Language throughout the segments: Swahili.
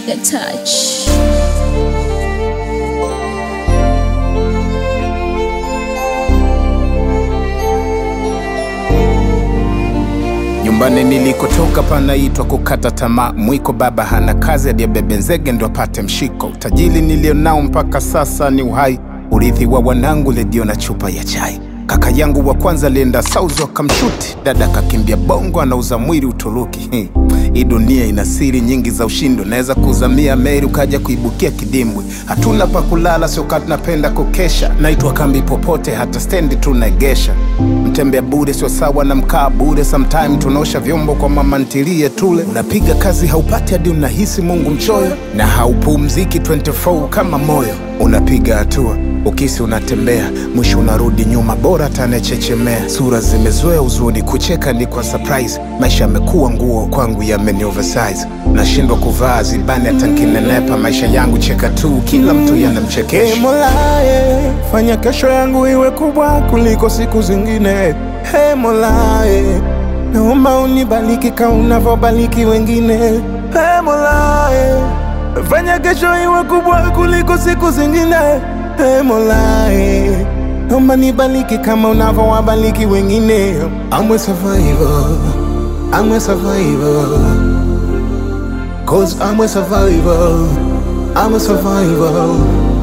Trigger touch. Nyumbani nilikotoka panaitwa kukata tamaa. Mwiko baba hana kazi, aliyebebe nzege ndo apate mshiko. Utajiri nilionao mpaka sasa ni uhai, urithi wa wanangu, redio na chupa ya chai. Kaka yangu wa kwanza alienda Saudi wakamshuti, dada kakimbia Bongo, anauza mwili Uturuki. Hmm. Hii dunia ina siri nyingi za ushindi, unaweza kuzamia meli ukaja kuibukia kidimbwi. Hatuna pa kulala, sio kati napenda kukesha, naitwa kambi popote, hata stendi tunaegesha. Mtembea bure sio sawa na mkaa bure, sometime tunaosha vyombo kwa mama ntilie tule. Unapiga kazi haupati hadi unahisi Mungu mchoyo, na haupumziki 24 kama moyo. Unapiga hatua ukisi unatembea, mwisho unarudi nyuma, bora tanechechemea. Sura zimezoea uzuni, kucheka ni kwa surprise. Maisha yamekuwa nguo kwangu, yameni oversize. Nashindwa kuvaa zibani hata nkinenepa. Maisha yangu cheka tu, kila mtu Ee yanamchekesha. Mola, eh, fanya kesho yangu iwe kubwa kuliko siku zingine. Hey Mola, eh, naomba unibariki kama unavyobariki wengine. Hey Mola, eh, fanya kesho iwe kubwa kuliko siku zingine. Hey Mola, eh, naomba nibariki kama unavyowabariki wengine. I'm a survivor, I'm a survivor. Cause I'm a survivor, I'm a survivor.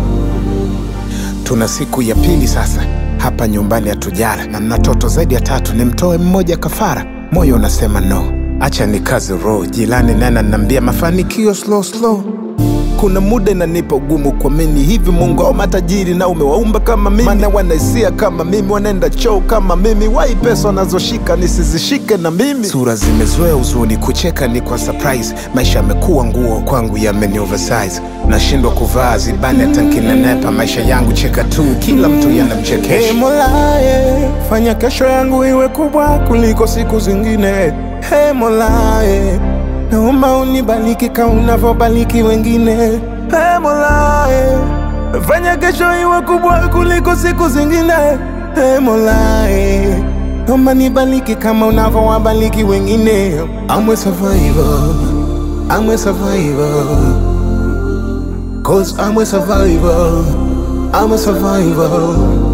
Tuna siku ya pili sasa hapa nyumbani hatujala, na mna toto zaidi ya tatu, nimtoe mmoja kafara. Moyo unasema no, acha ni kazi roho. Jilani nana nambia mafanikio slow slow. Kuna muda inanipa ugumu kuamini hivi Mungu au matajiri na umewaumba kama mimi, maana wanaisia kama mimi, wanaenda choo kama mimi, wai pesa wanazoshika nisizishike na mimi. Sura zimezoea uzuni, kucheka ni kwa surprise. Maisha yamekuwa nguo kwangu, yameni oversize. Nashindwa kuvaa zibani hata nkinenepa. Maisha yangu cheka tu, kila mtu Hey yanamchekesha. Mola, eh, fanya kesho yangu iwe kubwa kuliko siku zingine. Hey Mola, eh, naomba unibariki kama unavyobariki wengine. Hey Mola, eh, fanya kesho iwe kubwa kuliko siku zingine. Hey Mola, eh, naomba nibariki kama unavyowabariki wengine. I'm a survivor, I'm a survivor. Cause I'm a survivor, I'm a survivor.